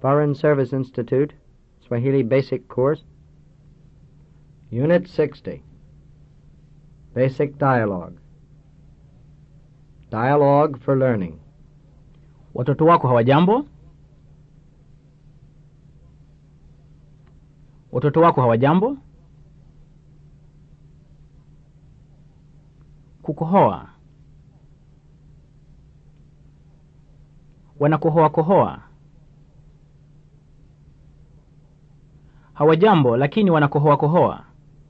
Foreign Service Institute, Swahili Basic Course, Unit 60. Basic Dialogue. Dialogue for Learning. Watoto wako hawajambo? Watoto wako hawajambo? Kukohoa. Wanakohoa kohoa. Hawajambo lakini wanakohoa kohoa.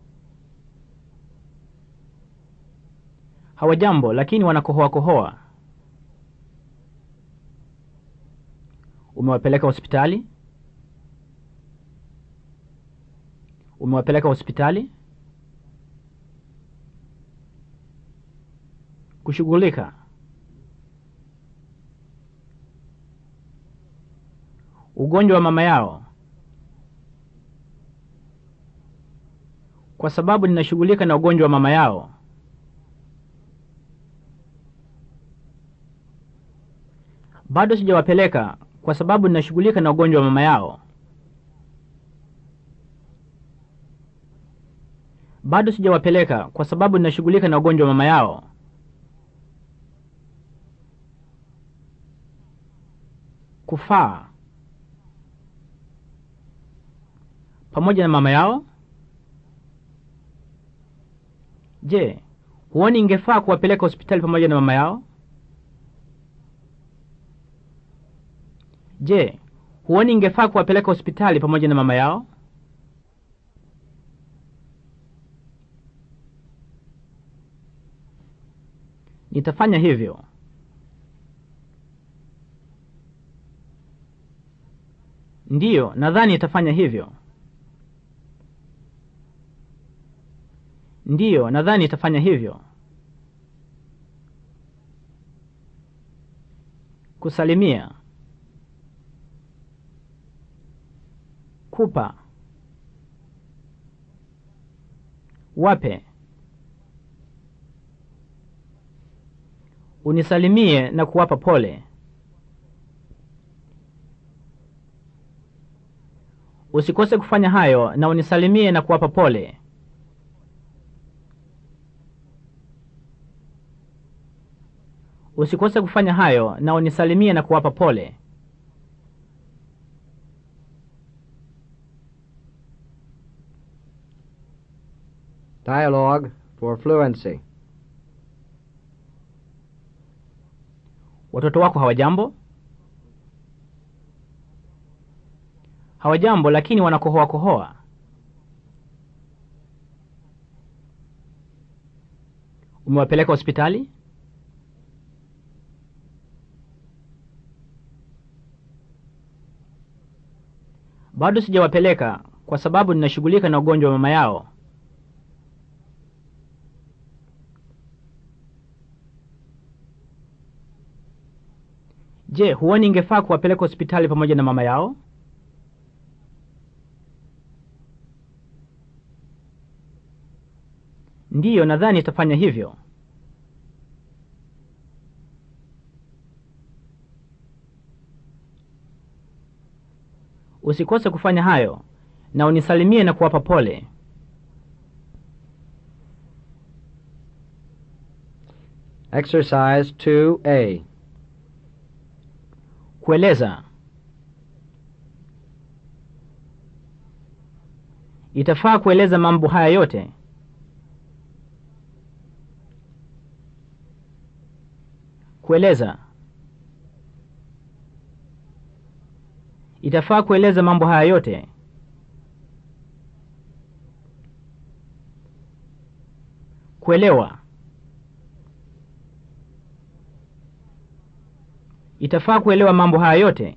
Hawajambo lakini wanakohoa kohoa. Umewapeleka hospitali? Umewapeleka hospitali? Kushughulika. Ugonjwa wa mama yao. Kwa sababu ninashughulika na ugonjwa wa mama yao. Bado sijawapeleka kwa sababu ninashughulika na ugonjwa wa mama yao. Bado sijawapeleka kwa sababu ninashughulika na ugonjwa wa mama yao. Kufaa. Pamoja na mama yao? Je, huoni ingefaa kuwapeleka hospitali pamoja na mama yao? Je, huoni ingefaa kuwapeleka hospitali pamoja na mama yao? Nitafanya hivyo. Ndiyo, nadhani nitafanya hivyo. Ndiyo, nadhani nitafanya hivyo. Kusalimia. Kupa. Wape. Unisalimie na kuwapa pole. Usikose kufanya hayo na unisalimie na kuwapa pole. Usikose kufanya hayo na unisalimie na kuwapa pole. Dialogue for Fluency. Watoto wako hawajambo? Hawajambo, lakini wanakohoa kohoa. Umewapeleka hospitali? Bado sijawapeleka kwa sababu ninashughulika na ugonjwa wa mama yao. Je, huoni ingefaa kuwapeleka hospitali pamoja na mama yao? Ndiyo, nadhani itafanya hivyo. Usikose kufanya hayo na unisalimie na kuwapa pole. Exercise 2A. Kueleza. Itafaa kueleza mambo haya yote. Kueleza. Itafaa kueleza mambo haya yote. Kuelewa. Itafaa kuelewa mambo haya yote.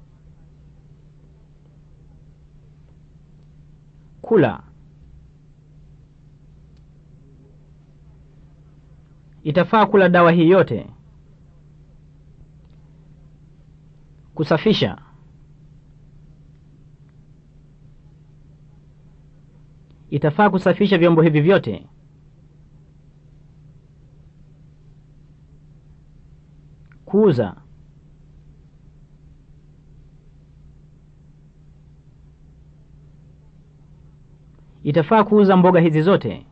Kula. Itafaa kula dawa hii yote. Kusafisha. Itafaa kusafisha vyombo hivi vyote. Kuuza. Itafaa kuuza mboga hizi zote?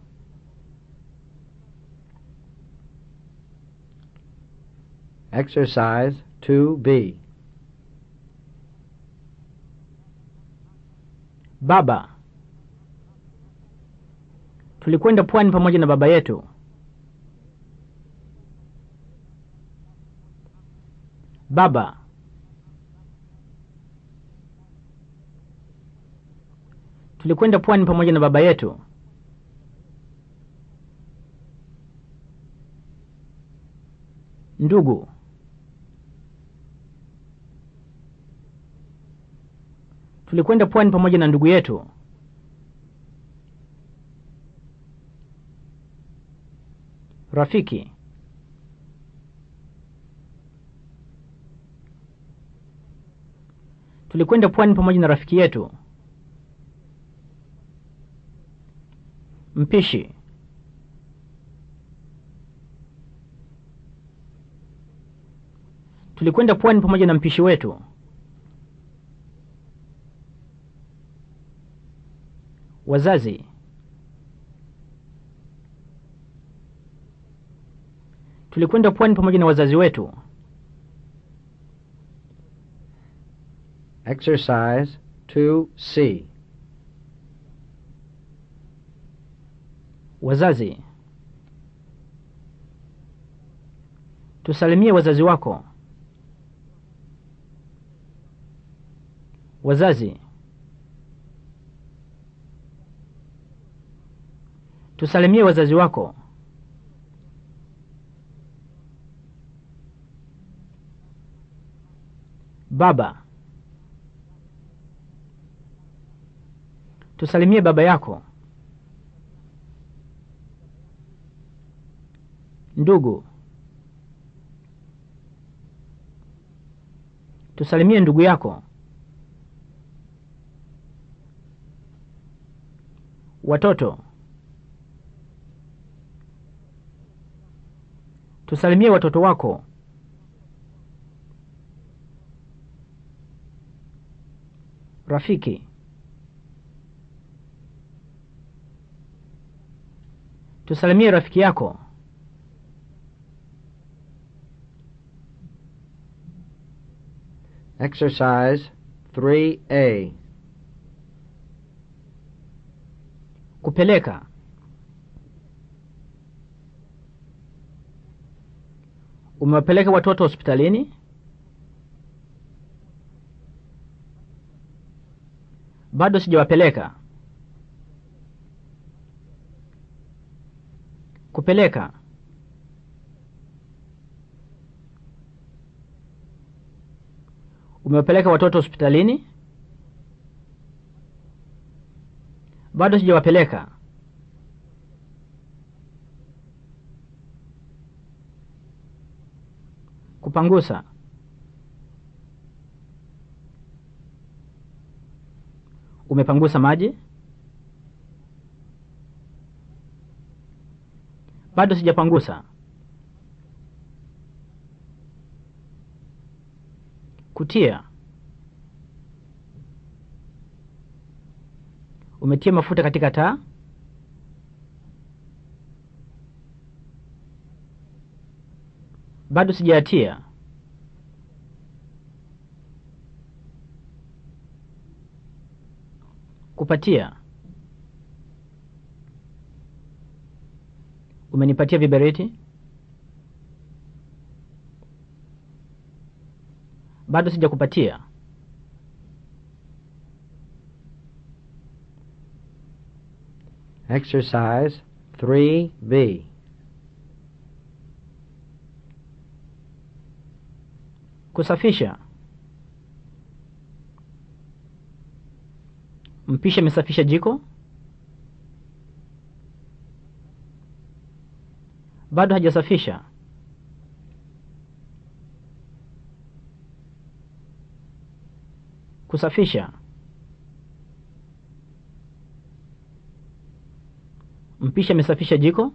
Exercise 2B. Baba, tulikwenda pwani pamoja na baba yetu. Baba, tulikwenda pwani pamoja na baba yetu. Ndugu, tulikwenda pwani pamoja na ndugu yetu. Rafiki, tulikwenda pwani pamoja na rafiki yetu. Mpishi, tulikwenda pwani pamoja na mpishi wetu. Wazazi, tulikwenda pwani pamoja na wazazi wetu. Exercise 2C. Wazazi, tusalimie wazazi wako. Wazazi, tusalimie wazazi wako. Baba, tusalimie baba yako. Ndugu, tusalimie ndugu yako. Watoto, tusalimie watoto wako. Rafiki, tusalimie rafiki yako. Exercise 3A. Kupeleka. Umewapeleka watoto hospitalini? Bado sijawapeleka. Kupeleka. Umewapeleka watoto hospitalini? Bado sijawapeleka. Kupangusa. Umepangusa maji? Bado sijapangusa. Kutia. Umetia mafuta katika taa? Bado sijayatia. Kupatia. Umenipatia viberiti? Bado sijakupatia. Exercise 3B. Kusafisha. Mpishi amesafisha jiko? Bado hajasafisha. Kusafisha. Mpishi amesafisha jiko?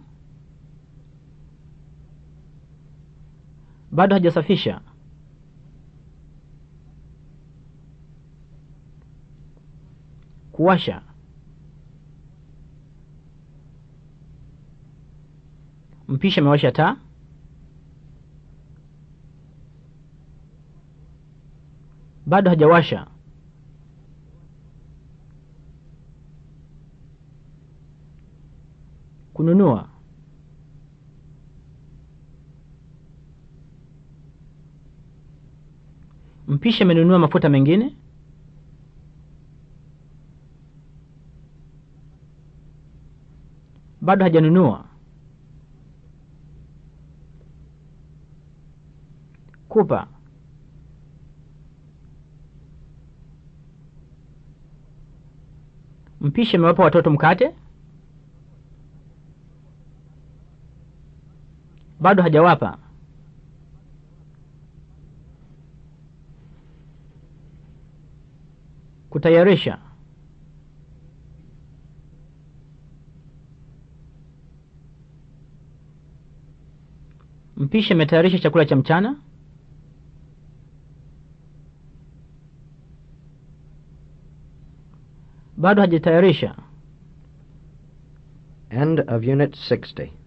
Bado hajasafisha. Kuwasha. Mpishi amewasha taa. Bado hajawasha. Kununua. Mpishi amenunua mafuta mengine. Bado hajanunua. Kupa. Mpishi amewapa watoto mkate. Bado hajawapa. Kutayarisha. Mpishi ametayarisha chakula cha mchana. Bado hajatayarisha. End of Unit 60.